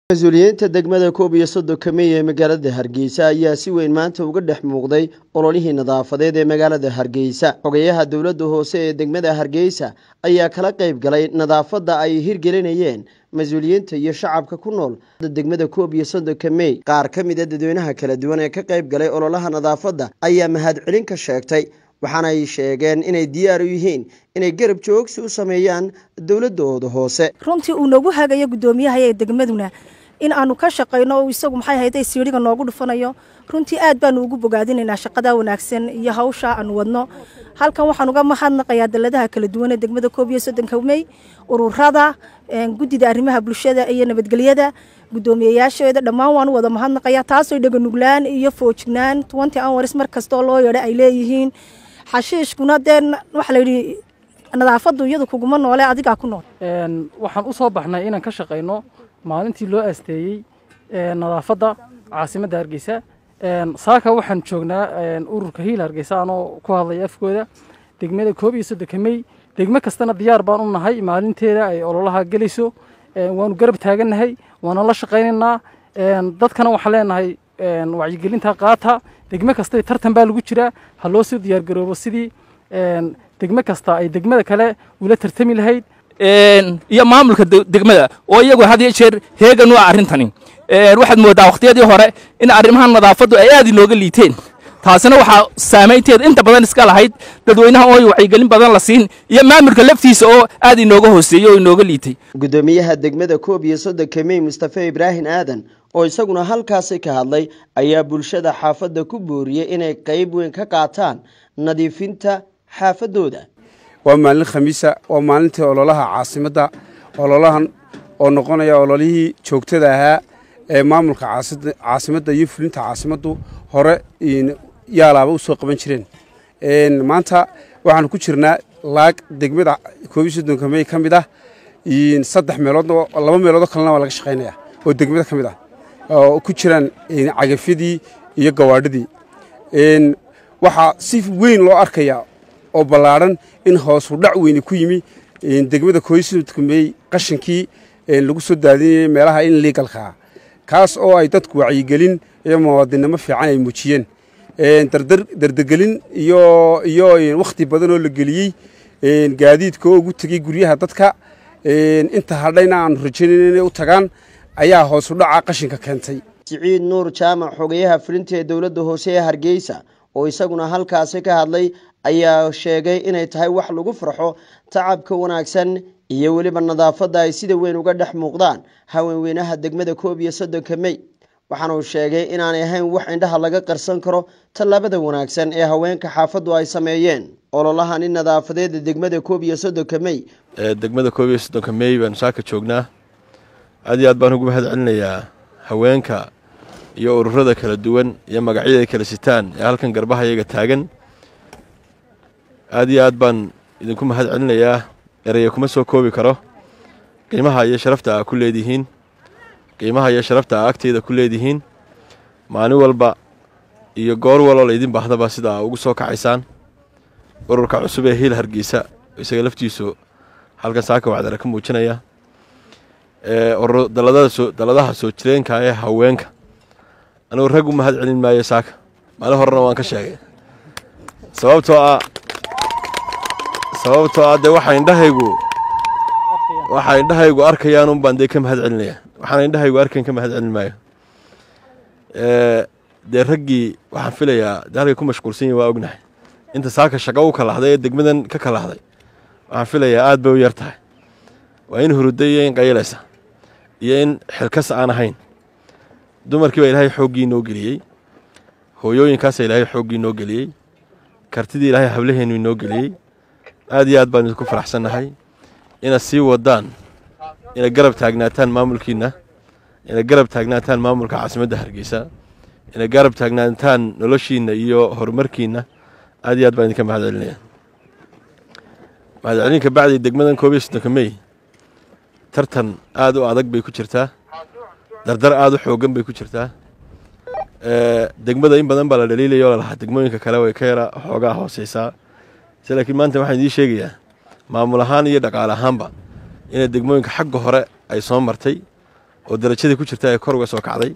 mas-uuliyiinta degmada koob iyo soddonka mey ee magaalada hargeysa ayaa si weyn maanta uga dhex muuqday ololihii nadaafadeed ee magaalada hargeysa xogayaha dowladda hoose ee degmada hargeysa ayaa kala qayb galay nadaafadda ay hirgelinayeen mas-uuliyiinta iyo shacabka ku nool degmada koob iyo soddonka mey qaar ka mid a dadweynaha kala duwan ee ka qayb galay ololaha nadaafadda ayaa mahadcelin ka sheegtay waxaana ay sheegeen inay diyaar u yihiin inay garab joogsi u sameeyaan dowladooda hoose runtii uu noogu hagayo guddoomiyaha ee degmaduna in aanu ka shaqayno oo isagu maxay ahayd siidhiga noogu dhufanayo runtii aad baanu ugu bogaadinaynaa shaqadaa wanaagsan iyo hawshaa aanu wadno halkan waxaan uga mahadnaqayaa daladaha kala duwan ee degmada koob iyo soddonka mey ururada guddida arrimaha bulshada iyo nabadgelyada guddoomiyeyaasheeda dhammaan waan u wada mahadnaqayaa taasoo dhaganuglaan iyo foojignaan twenty hours mar kastoo loo yeedha ay leeyihiin xashiishkuna dee waxa la yidhi nadaafaddu iyadu kuguma noole adigaa ku nool waxaan u soo baxnay inaan ka shaqayno maalintii loo aasteeyey nadaafadda caasimadda hargeysa saaka waxaan joognaa ururka hiil hargeysa anoo ku hadlaya afkooda degmada koob iyo soddonka mey degmo kastana diyaar baan u nahay maalinteeda ay ololaha gelayso waanu garab taagannahay waana la shaqaynaynaa dadkana waxaan leenahay wacyigelinta qaata degmo kasta tartan baa lagu jiraa ha loo soo diyaargaroobo sidii degmo kasta ay degmada kale ula tartami lahayd iyo maamulka degmada oo iyagu had iyo jeer heegan u ah arrintani waxaad mooddaa wakhtiyadii hore in arrimaha nadaafaddu ay aad inooga liiteen taasina waxaa saamaynteeda inta badan iska lahayd dadweynaha oo wacyigelin badan la siin iyo maamulka laftiisa oo aad inooga hooseeyey oo inooga liitay guddoomiyaha degmada koob iyo soddonka mey mustafe ibraahim aadan oo isaguna halkaasi ka hadlay ayaa bulshada xaafadda ku booriyey inay qayb weyn ka qaataan nadiifinta xaafadooda waa maalin khamiisa waa maalintii ololaha caasimadda ololahan oo noqonaya ololihii joogtada ahaa ee maamulka caasimadda iyo fulinta caasimaddu hore yaalaaba u soo qaban jireen maanta waxaanu ku jirnaa laag degmada koobiyo soddonka mey ka mid ah saddex meeloodna laba meeloodoo kalena waa laga shaqaynaya oo degmada ka mid ah oo ku jiraan cagafyadii iyo gawaadhidii waxaa si weyn loo arkayaa oo ballaadhan in hoosu dhac weyni ku yimi degmada kooyisodonkamey qashinkii lagu soo daadinayay meelaha in liigalkaa kaas oo ay dadku wacyigelin iyo muwaadinnimo fiican ay muujiyeen dardargelin iyo iyo wakhti badan oo la geliyey gaadiidka oo ugu tegey guryaha dadka inta hadhayna aanu rajaynayn inay u tagaan ayaa hoosu dhaca qashinka keentay siciid nuur jaamac xogayaha fulinta ee dowladda hoose ee hargeysa oo isaguna halkaasi ka hadlay ayaa sheegay inay tahay wax lagu farxo tacabka wanaagsan iyo weliba nadaafadda ay sida weyn uga dhex muuqdaan haweenweynaha degmada koob iyo soddonka mey waxaana uu sheegay inaanay ahayn wax indhaha laga qarsan karo tallaabada wanaagsan ee haweenka xaafaddu ay sameeyeen ololahani nadaafadeeda degmada koob iyo soddonka mey degmada koob iyo soddonka mey baanu saaka joognaa aad iyo aad baan ugu mahad celinayaa haweenka iyo ururada kala duwan iyo magacyada ay kala sitaan ee halkan garbahayaga taagan aad iyo aad baan idinku mahad celinayaa eraya kuma soo koobi karo qiimaha iyo sharafta aa ku leedihiin qiimaha iyo sharafta aa agteyda ku leedihiin maalin walba iyo goor waloo laydin baahdaba sida aa ugu soo kacaysaan ururka cusub ee hiil hargeysa isaga laftiisu halkan saaka wacdara ka muujinaya daladaha soo jireenka ee haweenka anugu rag u mahad celin maayo saaka maalin horena waan ka sheegay sababtoo ah sababtoo ah dee waxaa indhahaygu waxaa indhahaygu arkayaan un baan dee ka mahad celinaya waxaana indhahaygu arkayn ka mahad celin maayo dee raggii waxaan filayaa dee halkay ku mashquulsan yihin waa ognahay inta saaka shaqo u kalahday ee degmadan ka kalahday waxaan filayaa aad bay u yar tahay waa in huruday iyo in qayalaysa iyo in xilkas aan ahayn dumarkii baa ilaahay xooggii noo geliyey hooyooyinkaasa ilaahay xooggii noo geliyey kartidii ilaahay hablaheennu inoo geliyey aad iyo aad baan idinku faraxsannahay inaad sii wadaan inaad garab taagnaataan maamulkiinna inaad garab taagnaataan maamulka caasimadda hargeysa inaad garab taagnaataan noloshiinna iyo horumarkiinna aad iyo aad baan idinka mahad celinaya mahadcelinka bacdi degmadan koob iyo soddonka mey tartan aad u adag bay ku jirtaa dardar aad u xooggan bay ku jirtaa degmada in badan baa la dhaliilaya oo lalahaa degmooyinka kale way ka yara xoogaa hooseysaa se laakiin maanta waxaan idiin sheegayaa maamul ahaan iyo dhaqaale ahaanba inay degmooyinka xagga hore ay soo martay oo darajadii ku jirta ee kor uga soo kacday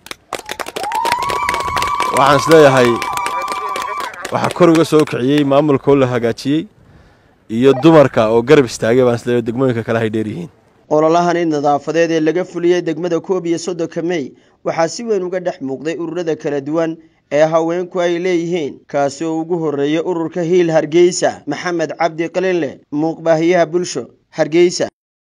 waxaan isleeyahay waxaa kor uga soo kiciyey maamulka oo la hagaajiyey iyo dumarka oo garab istaagay baan isleeyahay degmooyinka kale hay dheer yihiin ololahani nadaafadeed ee laga fuliyey degmada koob iyo soddonka mey waxaa si weyn uga dhex muuqday ururada kala duwan ee haweenku ay leeyihiin kaasi oo ugu horreeyay ururka hiil hargeysa maxamed cabdi qalinle muuqbaahiyaha bulsho hargeysa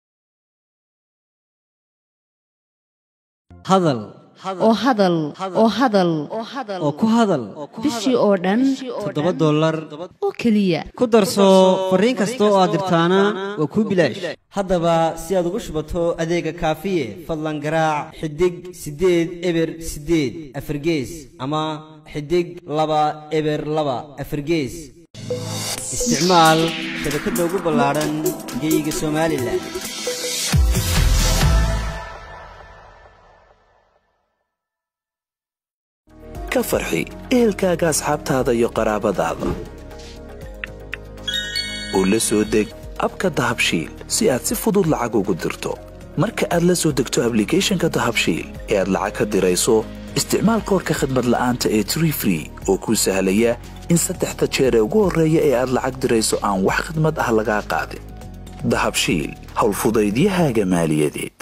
hadal oo hadal oo hadal oo ku hadal bishii oo dhan toddoba dollar oo keliya ku darso fariin kasta oo aad dirtaana waa kuu bilaash haddaba si aad ugu shubato adeega kaafiye fadlan garaac xidig siddeed eber siddeed afargees ama xidig laba eber laba afargees isticmaal shabakadda ugu ballaadhan geyga somalilan ka farxi ehelkaaga asxaabtaada iyo qaraabadaada u la soo deg abka dahabshiil si aad si fudud lacag ugu dirto marka aad la soo degto ablicathonka dahabshiil ee aad lacag ka dirayso isticmaal koorka khadmad la'aanta ee tree free oo kuu sahlaya in saddexda jeer ee ugu horreeya ee aad lacag dirayso aan wax khidmad ah lagaa qaadin dahabshiil howlfudaydiyahaaga maaliyadeed